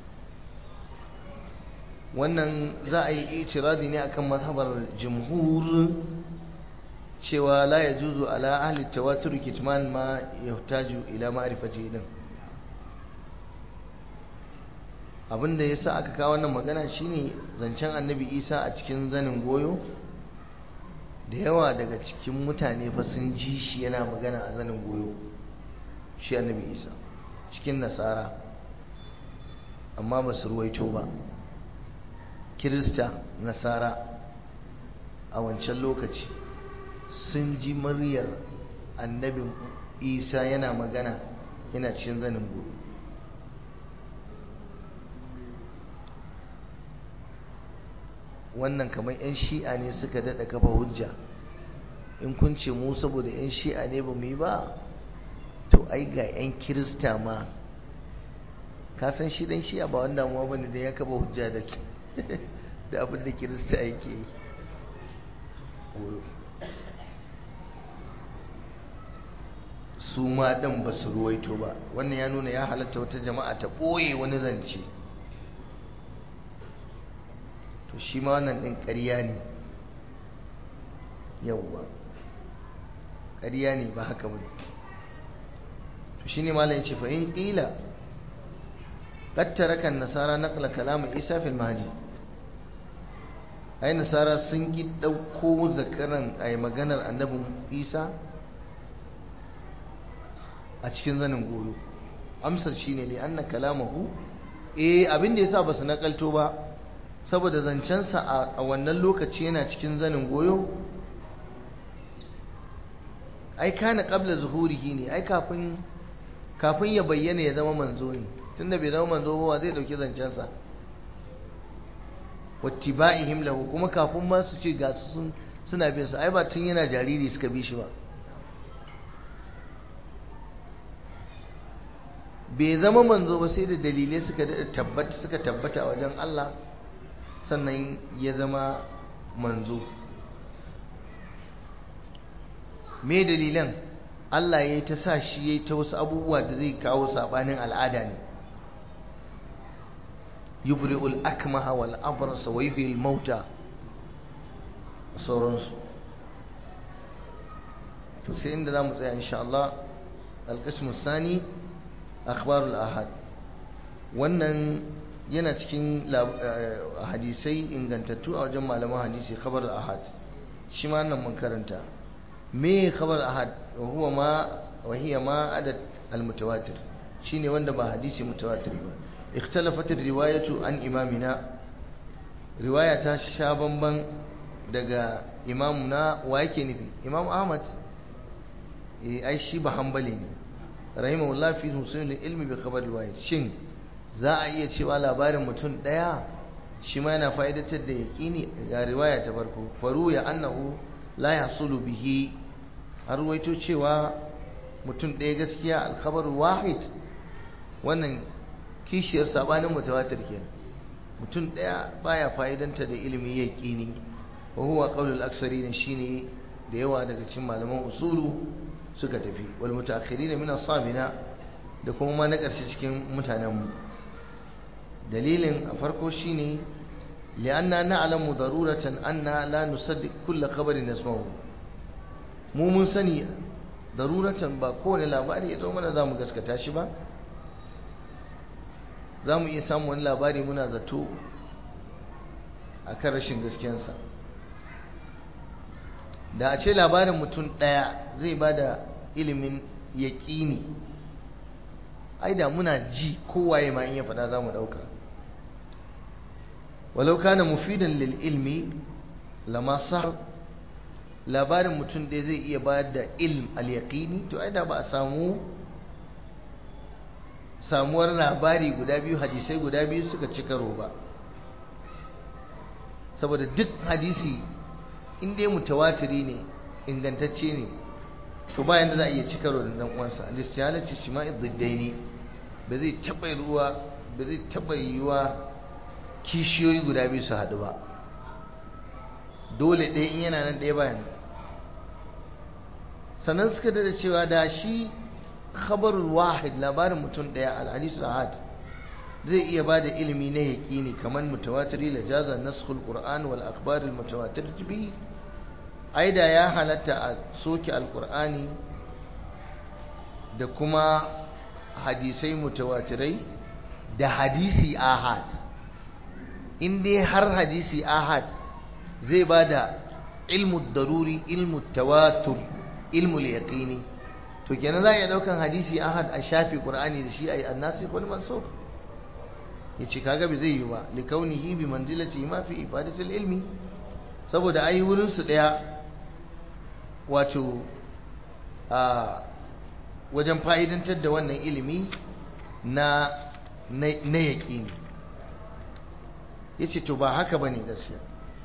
wannan za a yi itiradi ne akan mazhabar jumhur cewa la yajuzu ala ahli tawatur kitman ma yahtaju ila ma'rifati din abinda yasa aka kawo wannan magana shine zancen annabi Isa a cikin zanin goyo da yawa daga cikin mutane fa sun ji shi yana magana a zanin goyo shi annabi Isa cikin nasara amma ba su ruwaito ba kirista nasara a wancan lokaci sun ji muryar annabin isa yana magana yana cikin zanin gobe wannan kamar 'yan shi'a ne suka daɗa kafa hujja in kun ce mu saboda 'yan shi'a ne ba mu yi ba to ai ga 'yan kirista ma ka san shi dan shi'a ba wanda mu bane da ya kafa hujja da da abin da kirista yake yi su ma ɗan ba su ruwaito ba wannan ya nuna ya halatta wata jama'a ta ɓoye wani zance to shi ma wannan ɗin ƙarya ne yauwa ƙarya ne ba haka ba to shi ne malayin ce fa'in ƙila قد ترك النصارى نقل كلام عيسى في المهدي ai nasara sun ki ɗauko zakaran a yi maganar annabin isa a cikin zanin goyo amsar shi ne li'anna kalamahu eh abin da ya sa ba su nakalto ba saboda zancensa a wannan lokaci yana cikin zanin goyo ai kana qabla zuhurihi ne ai kafin kafin ya bayyana ya zama manzo ne tunda bai zama manzo ba zai dauki zancensa wattiba'ihim lahu kuma kafin ma su ce ga su sun suna bin sa ai ba tun yana jariri suka bi shi ba bai zama manzo ba sai da dalilai suka tabbata suka tabbata a wajen Allah sannan ya zama manzo me dalilan Allah ya yi ta sa shi ya yi ta wasu abubuwa da zai kawo sabanin al'ada ne yubri'u al-akmaha wal abrasa wa yuhyi al-mauta sauransu to sai inda zamu tsaya insha Allah al-qism thani akhbar al-ahad wannan yana cikin hadisai ingantattu a wajen malaman hadisi khabar al-ahad shi ma nan mun karanta me khabar ahad wa huwa ma wa hiya ma adad al-mutawatir shine wanda ba hadisi mutawatir ba اختلفت الرواية عن إمامنا رواية شابنبا دقا إمامنا وايكي نفي إمام أحمد أي شي بحنبلي رحمه الله في حسن العلم بخبر الواحد شن za a iya cewa labarin mutum ɗaya shi ma yana fa'idatar da yaƙini ga riwaya ta farko faru ya annahu la yasulu bihi an ruwaito cewa mutum ɗaya gaskiya alkhabar wahid wannan kishiyar sabanin mutawatir kenan mutum daya baya fa'idanta da ilimi yaqini wa huwa qaulul aksarin shine da yawa daga cikin malaman usulu suka tafi wal mutaakhirin min ashabina da kuma ma na karshe cikin mutanen mu dalilin a farko shine li'anna na'lamu daruratan anna la nusaddiq kull khabarin nasmahu mu mun sani daruratan ba kowane labari ya zo mana zamu gaskata shi ba za mu iya samun wani labari muna zato a kan rashin gaskiyansa da a ce labarin mutum ɗaya zai ba da ilimin yaƙini ai da muna ji kowaye ma in ya faɗa za mu ɗauka walau kana mufidan lil ilmi lama sar labarin mutum ɗaya zai iya bayar da ilm al yaqini to ai da ba a samu samuwar labari guda biyu hadisai guda biyu suka ci karo ba saboda duk hadisi in dai mutawatiri ne ingantacce ne to bayan da za a iya ci karo da dan uwansa al-istihalati shima'i dhiddaini ba zai taba ruwa ba zai taba yiwa kishiyoyi guda biyu su haɗu ba dole ɗaya in yana nan ɗaya bayan sannan suka da cewa da shi khabarul wahid labarin mutum ɗaya al-hadith ahad zai iya ba da ilimi na yaƙini kamar mutawatiri la jaza naskhul qur'an wal akhbar al mutawatir bi aida ya halatta a soke alqur'ani da kuma hadisai mutawatirai da hadisi ahad in dai har hadisi ahad zai ba da ilmu daruri ilmu tawatur ilmu yaqini to kenan za a iya daukan hadisi ahad a shafi qur'ani da shi ayi annasi wal mansukh yace kaga bai zai yi ba likaunihi bi manzilati ma fi ifadatil ilmi saboda ai wurin su daya wato a wajen fa'idantar da wannan ilimi na na yaqini yace to ba haka bane gaskiya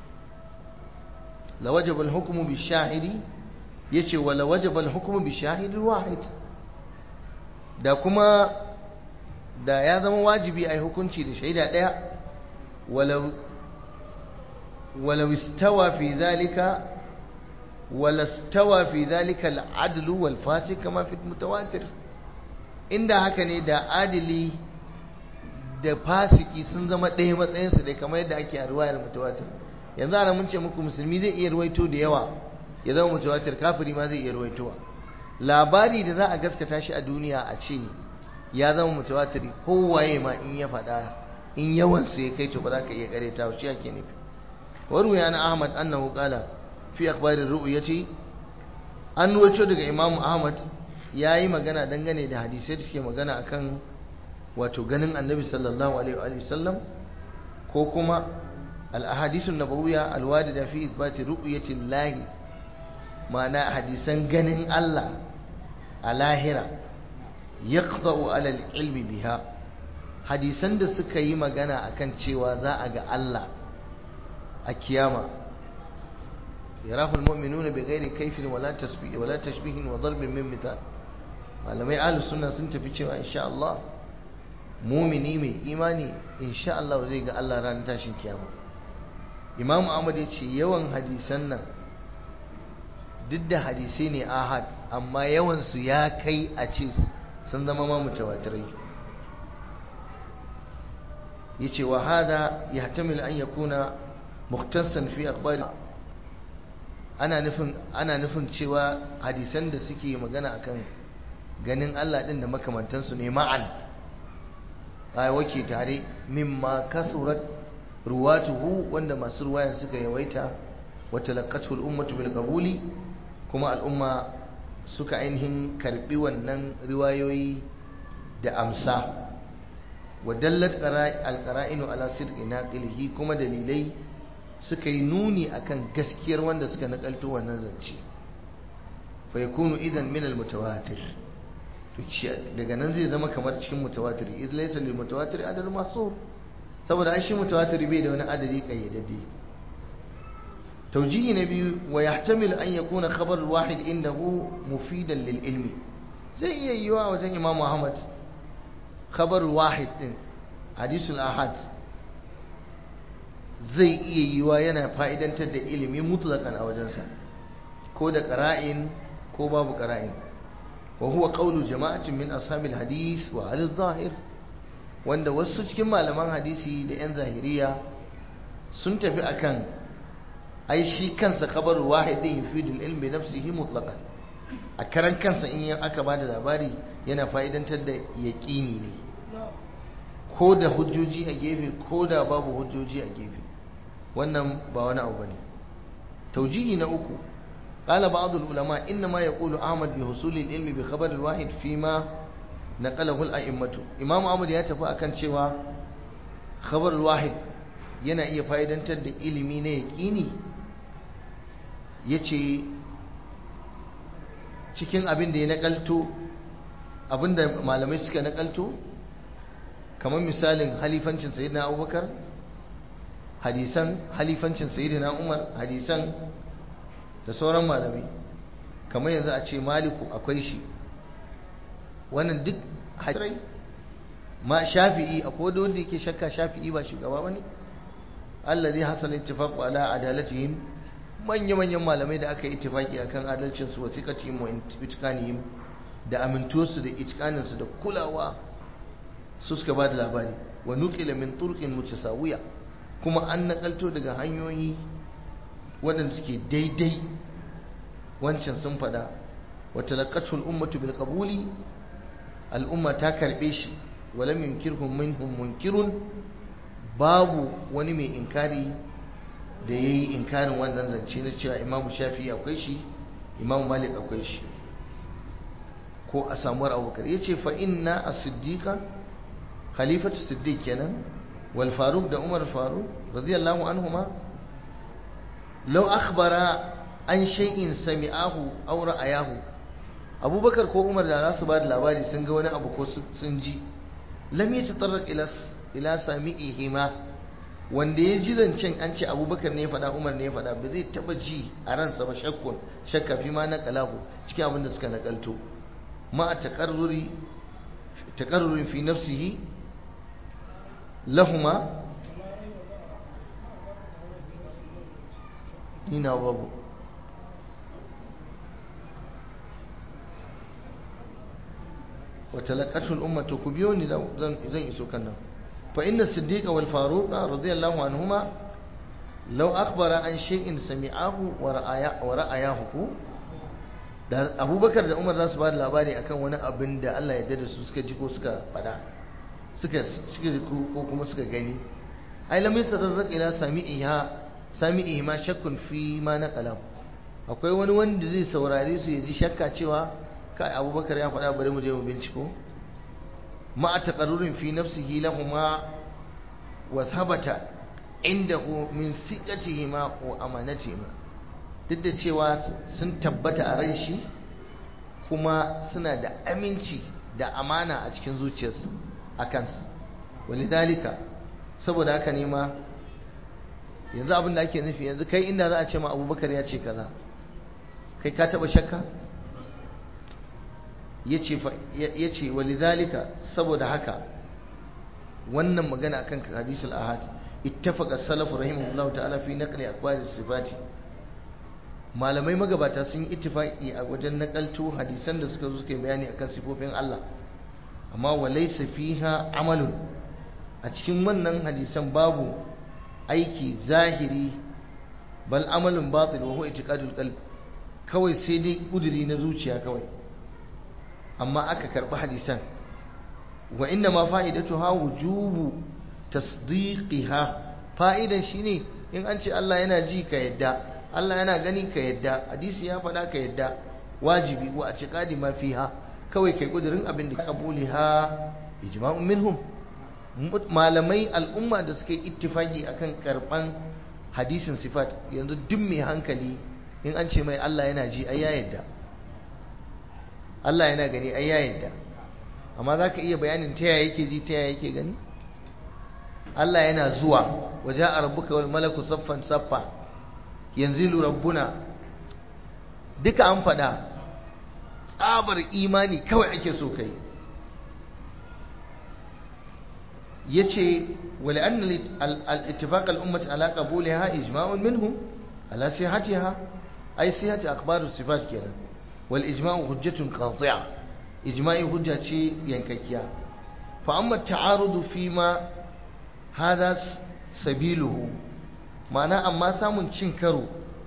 la wajaba al-hukmu bi shahidi yace wala wajaba al-hukmu bi shahidin wahid da kuma da ya zama wajibi ai hukunci da shaida daya walau walau istawa fi dhalika wala istawa fi dhalika al-adl wal fasiq kama fi mutawatir inda haka ne da adili da fasiki sun zama ɗaya matsayinsu dai kamar yadda ake a ruwayar mutawatir yanzu ana mun ce muku musulmi zai iya ruwaito da yawa ya zama mutawatir kafiri ma zai iya ruwaitowa labari da za a gaskata shi a duniya a ce ya zama mutawatiri kowaye ma in ya faɗa in yawan su ya kai to ba za ka iya kareta shi ake nufi waru ya na ahmad annahu qala fi akhbarir ru'yati an ruwaito daga imamu ahmad yayi magana dangane da hadisai da suke magana akan wato ganin annabi sallallahu alaihi wa sallam ko kuma al-ahadithun nabawiyya al-wadida fi ithbati ru'yati llahi ma'ana hadisan ganin Allah a lahira yaqta'u ala al-ilmi biha hadisan da suka yi magana akan cewa za a ga Allah a kiyama yarahu al-mu'minuna bighairi kayfin wala tasbih wala tashbihin wa darbin min mithal malamai ahlus sunna sun tafi cewa insha Allah mumini mai imani insha Allah zai ga Allah ranar tashin kiyama Imam Ahmad ya ce yawan hadisan nan duk da hadisai ne ahad amma yawansu ya kai a ce sun zama ma mutawatirai yace wa hada yahtamil an yakuna mukhtassan fi akhbari ana nufin ana nufin cewa hadisan da suke magana akan ganin Allah din da makamantansu ne ma'an ai wake tare mimma kasurat ruwatuhu wanda masu ruwayan suka yawaita wa talaqqatu al-ummatu bil qabuli kuma al'umma suka ainihin karbi wannan riwayoyi da amsa wa dallat al-qara'inu ala sidqi naqilihi kuma dalilai suka yi nuni akan gaskiyar wanda suka nakalto wannan zance fa yakunu idan min al-mutawatir daga nan zai zama kamar cikin mutawatir idh laysa lil mutawatir adad mahsur saboda ai shi mutawatir bai da wani adadi kayyadadde توجيه نبي ويحتمل أن يكون خبر الواحد عنده مفيدا للعلم زي أيوة وزي إمام محمد خبر الواحد حديث الأحد زي أيوة ينا فائدا تد علم مطلقا أو جنسا كود قرائن كوباب قرائن وهو قول جماعة من أصحاب الحديث وأهل الظاهر wanda wasu cikin malaman hadisi da 'yan zahiriya sun tafi akan ai shi kansa kabarul wahidin yufidul ilmi nafsihi mutlaqan a karan kansa in aka bada labari yana fa'idantar da yaqini ne ko da hujjoji a gefe ko da babu hujjoji a gefe wannan ba wani abu bane taujihi na uku قال بعض العلماء إنما يقول أحمد بحصول العلم بخبر الواحد فيما نقله الأئمة إمام أحمد يتفى أكن شوى خبر الواحد yana iya fa'idantar da ilimi na yaƙini ya ce cikin abin da ya naƙalto abin da malamai suka naƙalto kamar misalin halifancin sayidina abubakar hadisan halifancin sayidina umar hadisan da sauran malamai kamar yanzu a ce maliku akwai shi wannan duk hadirai ma shafi'i akwai da wanda yake shakka shafi'i ba shugaba bane allazi hasal ittifaqu ala adalatihim manya manyan malamai da aka yi ittifaki akan adalcin su wasiqatihim wa itqanihim da amintuwarsu da itqanin su da kulawa su suka bada labari wa nuqila min turqin mutasawiya kuma an nakalto daga hanyoyi waɗanda suke daidai wancan sun fada wa talaqatu al-ummatu bil qabuli al-umma ta karbe shi wa lam yunkirhum minhum munkirun babu wani mai inkari da yayi inkarin wannan zance na cewa Imam Shafi'i akwai shi Imam Malik akwai shi ko a samuwar Abubakar yace fa inna as-siddiqa khalifatu siddiq kenan wal faruq da Umar Faruq radiyallahu anhuma law akhbara an shay'in sami'ahu aw ra'ayahu abubakar ko umar da za su ba da labari sun ga wani abu ko sun ji lam yatatarraq ila ila sami'ihima wanda ya ji zancen an ce abubakar ne ya faɗa umar ne ya faɗa ba zai taɓa ji a ransa ba shakkun shakka fi ma naqalahu cikin abin da suka nakalto ma taqarruri taqarrurin fi nafsihi lahuma ina babu وتلقته الأمة كبيوني لو زن إسو كنا فإن الصديق والفاروق رضي الله عنهما لو أخبر عن شيء سمعه ورأيه da abubakar da umar za su ba da labari akan wani abin da Allah ya dada su suka ji ko suka fada suka ji ko kuma suka gani ai lam yatarraq ila sami'iha sami'ihi ma shakkun fi ma naqala akwai wani wanda zai saurare su ya ji shakka cewa kai abubakar ya faɗa bari mu je mu binciko ma a taƙarurin fi nafsihi lahuma wa sabata indahu min siqatihima wa amanatihima duk da cewa sun tabbata a ran shi kuma suna da aminci da amana a cikin zuciyarsu a kansu walidalika saboda haka ne ma yanzu abin da ake nufi yanzu kai inda za a ce ma abubakar ya ce kaza kai ka taba shakka ya ce walidhalika saboda haka wannan magana akan hadisul ahad ittafaqa salafu rahimahullahu ta'ala fi naqli aqwali sifati malamai magabata sun yi ittifaqi a wajen nakalto hadisan da suka zo suka bayani akan sifofin Allah amma walaysa fiha amalun a cikin wannan hadisan babu aiki zahiri bal amalun batil wa huwa itiqadul qalb kawai sai dai kuduri na zuciya kawai amma aka karɓi hadisan wa inna ma fa'idatuha wujubu tasdiqiha fa'idan shine in an ce Allah yana ji ka yadda Allah yana gani ka yadda hadisi ya faɗa ka yadda wajibi wa a ciqadi ma fiha kawai kai kudirin abin da qabuliha ijma'un minhum malamai al'umma da suka yi ittifaki akan karban hadisin sifat yanzu duk mai hankali in an ce mai Allah yana ji ai ya yadda Allah yana gani ai ya yadda amma za ka iya bayanin ta yaya yake ji ta yaya yake gani Allah yana zuwa waje a rabbuka wal malaku saffan saffa yanzu rabbuna duka an faɗa tsabar imani kawai ake so kai yace wali anna al-ittifaq al-ummah ala qabulha ijma'un minhum ala sihhatiha ay sihhati akhbar as-sifat kenan wal ijma'u hujjatun qati'a ijma'i hujja ce yankakkiya fa amma at-ta'arud fi ma hada sabiluhu ma'ana amma samun cin karo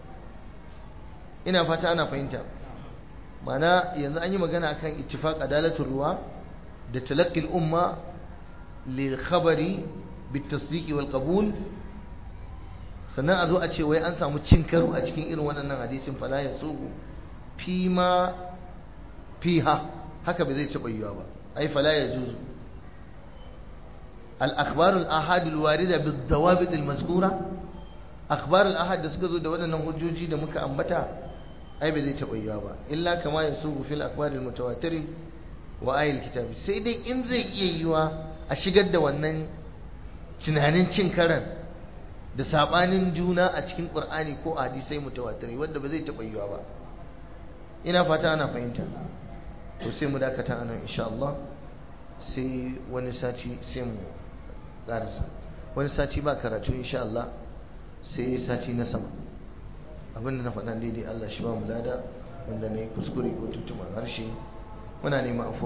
ina fata ana fahimta ma'ana yanzu an yi magana akan ittifaq adalatul ruwa da talaqqi al-umma lil khabari bit tasdiq wal qabul sannan a zo a ce wai an samu cin karo a cikin irin waɗannan hadisin fala ya sugu fi ma fiha haka bai zai taɓa yiwa ba ai fala ya juzu al-akhbar al-ahad al-warida bid-dawabit al-mazkura akhbar al-ahad da suka zo da waɗannan hujjoji da muka ambata ai bai zai taɓa yiwa ba illa kama ya sugu fil akhbar al-mutawatir wa ayil kitabi sai dai in zai iya yiwa a shigar da wannan tunanin cin karan da sabanin juna a cikin qur'ani ko a hadisai mutawatiri wanda ba zai taɓa yiwa ba ina fata ana fahimta to sai mu dakata anan insha Allah sai wani sati sai mu karasa wani sati ba karatu insha Allah sai sati na sama abinda na faɗa daidai Allah shi ba mu lada wanda na yi kuskure ko tuntumar harshe muna neman afuwa